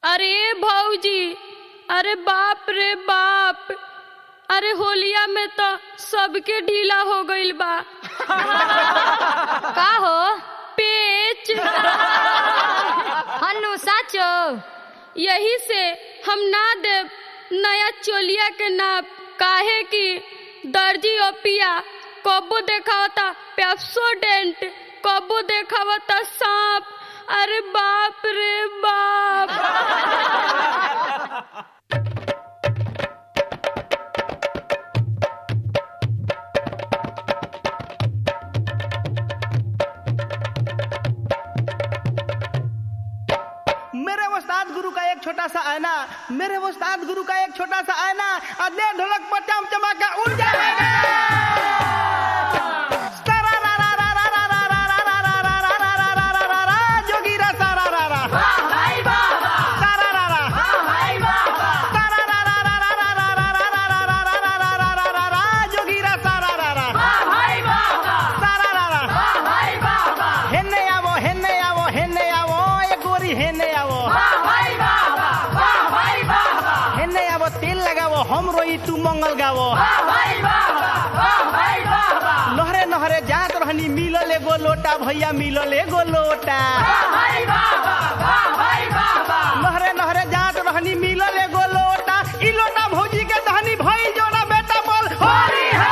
अरे भौजी अरे बाप रे बाप अरे होलिया में तो सबके ढीला हो गइल बा का हो पेच हन्नू साचो यही से हम ना देव नया चोलिया के नाप काहे कि दर्जी ओपिया कबो देखावता पेप्सोडेंट कबो देखावता सांप अरे बाप रे बाप मेरे उस्ताद गुरु का एक छोटा सा आईना मेरे उस्ताद गुरु का एक छोटा सा आईना और दे ढोलक पर चम चमाका उड़ जाएगा जोगी रा सारा रा रा सारा रा रा सारा रा रा रा रा रा रा रा रा रा रा रा रा रा रा रा रा रा जोगी रा सारा रा रा सारा रा रा हेन्ने आवो हेन्ने आवो हेन्ने आवो ए गोरी हेन्ने आवो हेन्ने आवो तेल लगावो हम रोई तू मंगल गावो लहरे नहरे जात रहनी मिलल एगो लोटा भैया मिलल एगो लोटा लहरे नहरे जात रहनी मिलल एगो लोटा ई लोटा भौजी के दहनी भई जोना बेटा बोल होरी है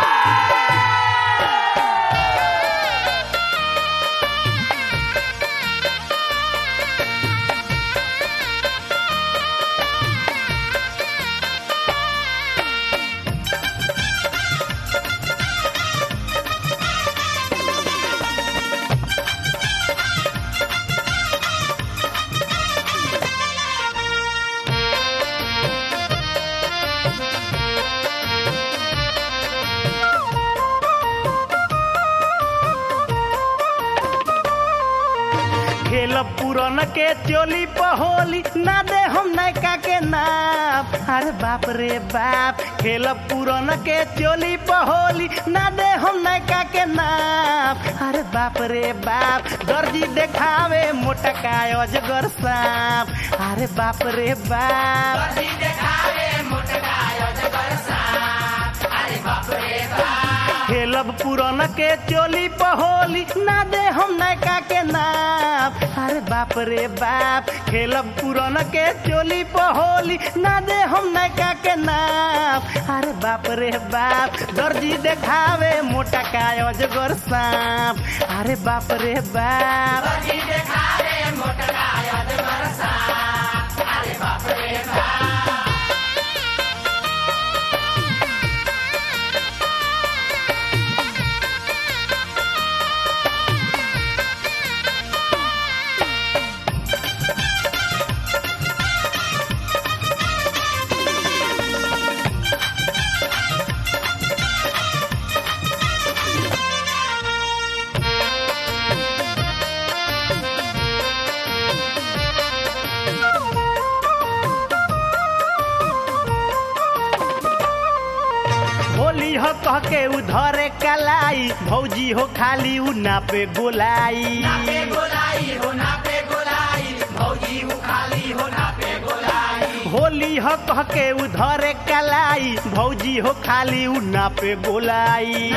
खेल पुरन के चोली पहोली ना दे हम नैका के नाप अरे बाप रे बाप खेल पुरन के चोली पहोली ना दे हम नैका के नाप अरे बाप रे बाप दर्जी देखावे मोटका अजगर सांप अरे बाप रे बाप खेलब पुरन के चोली पहोली ना दे हम नैका के नाप अरे बाप रे बाप खेलब पुरन के चोली पहोली ना दे हम नैका के नाप अरे बाप रे बाप दर्जी देखावे मोटा का अजगर सांप अरे बाप रे बाप होली हो कह के उधरे कलाई भौजी हो खाली उ नापे गोलाई होली हो कह के उधरे कलाई भौजी हो खाली उ नापे गोलाई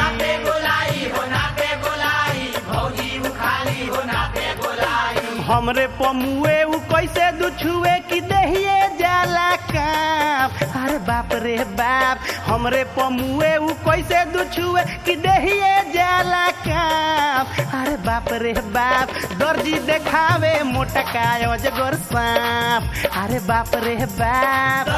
हमरे पमुए उ कैसे दुछुए कि देहिए जाला काप अरे बाप रे बाप हमरे पमुए उ कैसे दुछुए कि देहिए जाला काप अरे बाप रे बाप दर्जी देखावे मोटका अजगर सांप अरे बाप रे बाप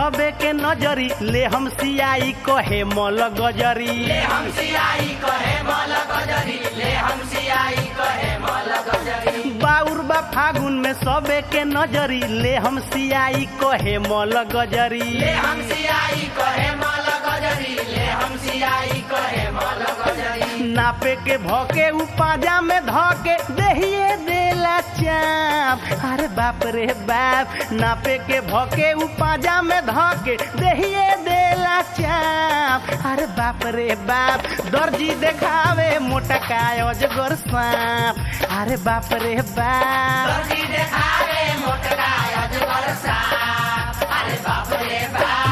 सबे के नजरी ले हम सियाई कहे मल गजरी ले हम सियाई कहे मल गजरी ले हम सियाई कहे मल गजरी बाउर बा फागुन में सबे के नजरी ले हम सियाई कहे मल गजरी ले हम सियाई कहे मल गजरी ले हम सियाई कहे मल गजरी नापे के भौके उ पाजा में धके देहिए देला चाप अरे बाप रे बाप नापे के भौके उ पाजा में धके देहिए देला चाप अरे बाप रे बाप दर्जी देखावे मोटा काय अजगर सांप अरे बाप रे बाप दर्जी देखावे मोटका अजगर साप अरे बाप रे बाप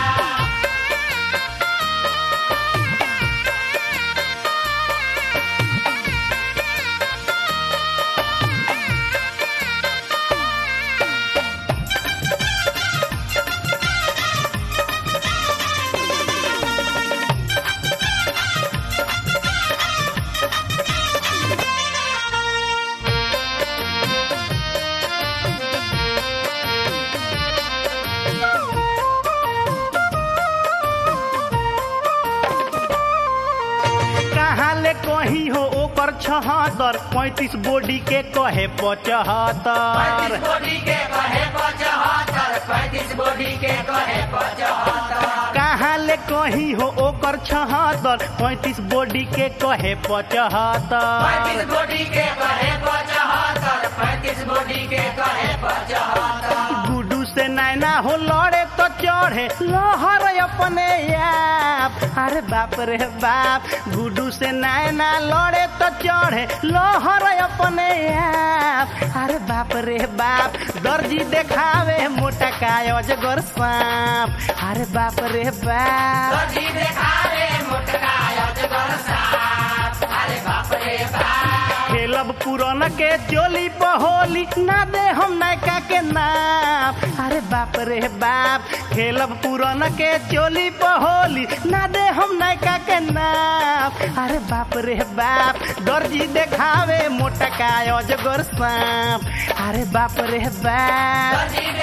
कहाँ ले कहीं हो ओकर छहत्तर पैंतीस बॉडी के कहे पचहत्तर पैंतीस बॉडी के कहे पचहत्तर पैंतीस बॉडी के कहे पचहत्तर कहाँ ले कहीं हो ओकर छहत्तर पैंतीस बॉडी के कहे पचहत्तर पैंतीस बॉडी के कहे पचहत्तर पैंतीस बॉडी के कहे पचहत्तर गुडू से नैना हो लड़े तो चढ़े लहर अपने आप अरे बाप रे बाप गुडू से नैना लड़े तो चढ़े लहर अपने आप अरे बाप रे बाप दर्जी देखावे मोटा काय अजगर सांप अरे बाप रे बाप दर्जी देखावे मोटका अजगर साप अरे बाप रे बाप खेलब पुरन के चोली पहोली ना दे हम नैका के नाम अरे बाप रे बाप खेलब पुरन के चोली पहोली ना दे हम नैका के नाम अरे बाप रे बाप दर्जी देखावे मोटका अजगर सांप अरे बाप रे बाप दर्जी